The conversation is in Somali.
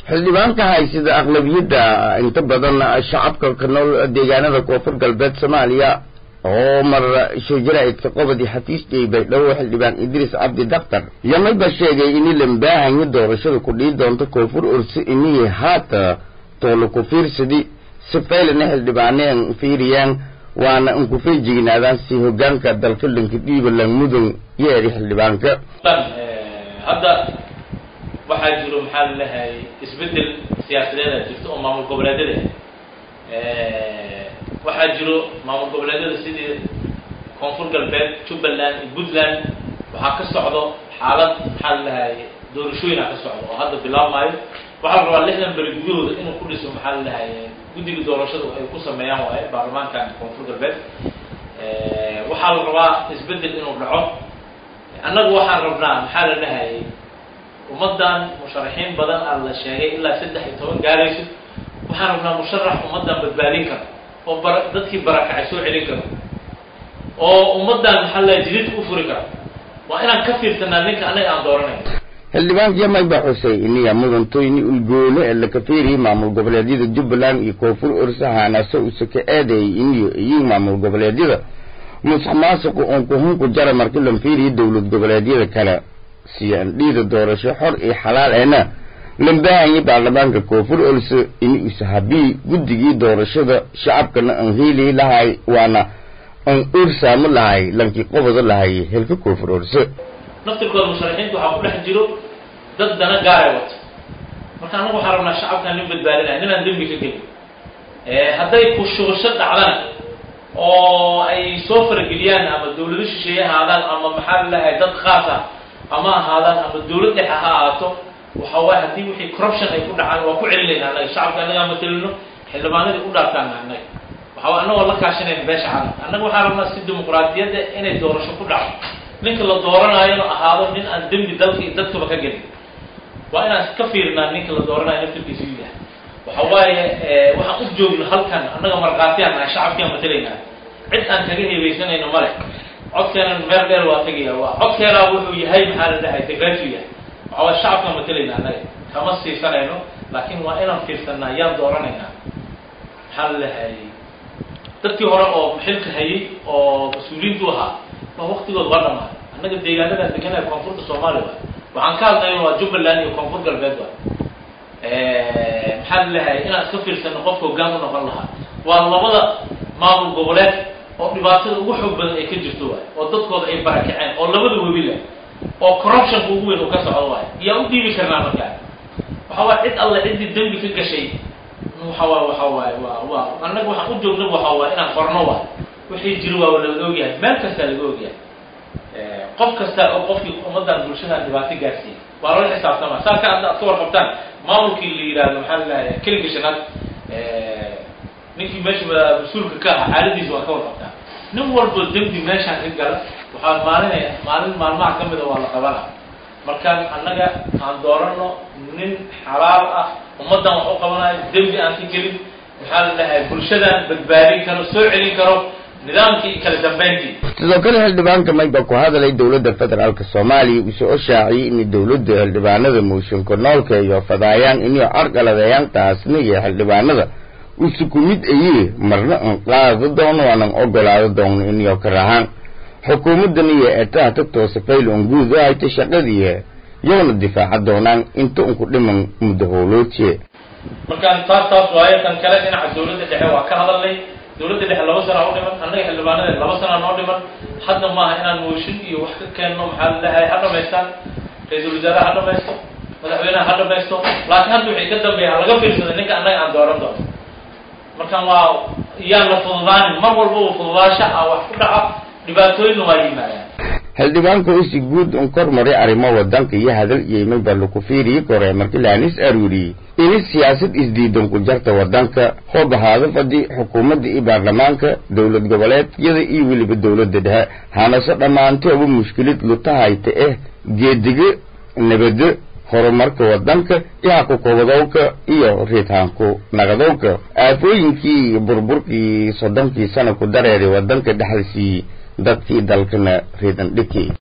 xildhibaanka haysida aqlabiyadda inta badan shacabka ka nool deegaanada koonfur galbeed soomaaliya oo mar shajaraidka qobadi xafiisjay baydhabo xildhibaan idriis cabdi daktar yamayba sheegay ini lambaahanyo doorashada ku dhihi doonto koonfur orsi inihii haata toolo ku fiirsadi si faylana xildhibaaneen fiiriyaan waana in ku feejignaadaan si hogaanka dalka dhanka dhiibaland mudun yeeri xildhibaanka hadda waxaa jiro maxaa lalehay isbedel siyaasadeeda jirto oo maamul goboleedyada waxaa jiro maamul goboleedyada sidii koonfur galbeed jubbaland iyo puntland waxaa ka socdo xaalad maxaa lalahay doorashooyina ka socdo oo hadda bilaabmaayo waxaa la rabaa lixdan beri gudahooda inuu ku dhiso maxaa lalahay guddiga doorashada ay ku sameeyaan waaye baarlamaankan koonfur galbeed waxaa la rabaa isbedel inuu dhaco annagu waxaan rabnaa maxaa la dhahay ummaddan musharaxiin badan aa la sheegay ilaa saddex iyo toban gaarayso waxaan rabnaa musharax ummaddan badbaadin karo oo bara dadkii barakacay soo celin karo oo ummaddan maxaa la jididka u furi karo waa inaan ka fiirsanaa ninka annaga aan dooranayn xildhibaanka yamayba xusay iniya mudantoyni ulgoole ee laka fiiriyay maamul goboleedyada jubbaland iyo koonfur orsahaanaso use ka eedeeyay iniyo iyiin maamul goboleedyada musuq maasuqu uun kuhunku jara markii lan fiiriyo dowlad goboleedyada kale siyaan dhiida doorasho xor iyo xalaal eena lambaahanyay baarlamaanka koonfur orse ini use habii guddigii doorashada shacabkana aan heeli lahay waana aan orsaamo lahay lankii qobado lahay helka koonfur orse naftirkooda musharaxiinta waxaa ku dhex jiro dad dana gaaray wato marka annagu waxaan rabnaa shacabkan nin badbaadinaya ninaan dembi ka gelin hadday ku shubasho dhacdana oo ay soo farageliyaan ama dawlado shisheeye ahaadaan ama maxaa lalahay dad khaas ah ama ahaadaan ama dawlad dhexe ha ahaato waxa waaye haddii wixii corruption ay ku dhacaan waa ku celinayna annaga shacabka annagaa matalino xildhibaanadii u dhaartaana annaga waxa annagoo la kaashanayna beesha caalamka annaga waxaan rabnaa si dimuqraadiyadda inay doorasho ku dhacdo ninka la dooranaayona ahaado nin aan dembi dalka iyo dadkaba ka gelin waa inaan iska fiirinaa ninka la dooranayo naftirkiisu u yahay waxa waaye waxaan u joogno halkan annaga markhaatiyaan nahay shacabkiaan matalaynaa cid aan kaga hebaysanayno male codkeenan meel dheer waa tegaya waa codkeenaa wuxuu yahay maxaa la dhahay degratu yahay waxa waye shacabkaan matalaynaa annaga kama siisanayno laakiin waa inaan fiirsanaa yaan dooranaynaa maxaa la dhahay dadkii hore oo xilka hayay oo mas-uuliyiintu ahaa waa waktigood waa dhamaaday annaga deegaanadan deganaya koonfurta soomaaliya waay waxaan ka hadlayno waa jubbaland iyo koonfur galbeed waay maxaa lalahay inaan iska fiirsano qofka hoggaan u noqon lahaa waa labada maamul goboleed oo dhibaatada ugu xoog badan ay ka jirto waay oo dadkooda ay barakaceen oo labada webi leh oo corruptionka ugu weyn uu ka socdo waay yaa u dhiibi karnaa markaa waxa waay cid alle ciddii dembi ka gashay waxa waay waxa waay waa waa annaga waxaan u joogna waxa waay inaan qorno waay wixii jiro waa laga ogyahay meel kastaa laga ogyahay qof kasta oo qofkii ummaddan bulshadan dhibaato gaarsiiyey waa lala xisaabtama saa ka hadda ad ka warqabtaan maamulkii la yidhahdo maxaa lalahay kelinka shanaad ninkii meesha mas-uulka ka ahaa xaaladiisa waa ka warqabtaan nin walbo dembi meeshaan ka gala waxaa maalinaya maalin maalmaha ka mida waa la qabana markaan annaga aan doorano nin xalaal ah ummaddan wax u qabanayo dembi aan ka gelin maxaa la dhahay bulshadan badbaadin karo soo celin karo nidaamkii kala dambeyntii sidoo kale xildhibaanka mayba ku hadalay dowladda federaalka soomaaliya uu soo shaaciyey in dowladda xildhibaanada mooshinka noolka iyo fadaayaan inay carqaladeeyaan taasna iyo xildhibaanada usu ku mid ayee marna an qaado doono waanan ogolaado doono inayo ka rahaan xukuumaddan iyo eetaha tagtoosa fayl on guud u hayta shaqadii yowna difaaca doonaan inta unku dhiman muddo howlootiye markaan taas taas waayo kan kale dhinaca dawladda dhexe waa ka hadalnay dawladda dhexe laba sanaa u dhiman annaga xildhibaanadeed laba sanaa noo dhiman hadda maaha inaan mooshin iyo wax ka keenno maxaa lalahay ha dhamaystaan ra-iisul wasaaraha ha dhamaysto madaxweynaha ha dhamaysto laakiin hadda wixii ka dambeeya ha laga fiirsada ninka annaga aan dooran doono markaan waa yaan la fududaanin mar walba uu fududaasha ah wax ku dhaca dhibaatooyinna waa yimaadaan xildhibaanka usi guud un kor maray arrimo wadanka iyo hadal yeymay baa laku fiiriyey kore markii laanis aruuriyey ini siyaasad isdiidan ku jarta wadanka hoob ahaado fadhi xukuumadda iyo baarlamaanka dowlad goboleedyada iyo weliba dowladda dhexe hanase dhammaantooba mushkilad lutahayta eh geediga nabado horumarka wadanka iyo hakukobadowka iyo riitaanku nagadowka aafooyinkii iyo burburkii soddonkii sana ku dareeray wadanka dhexalsiiyey dadkii dalkana riidan dhiki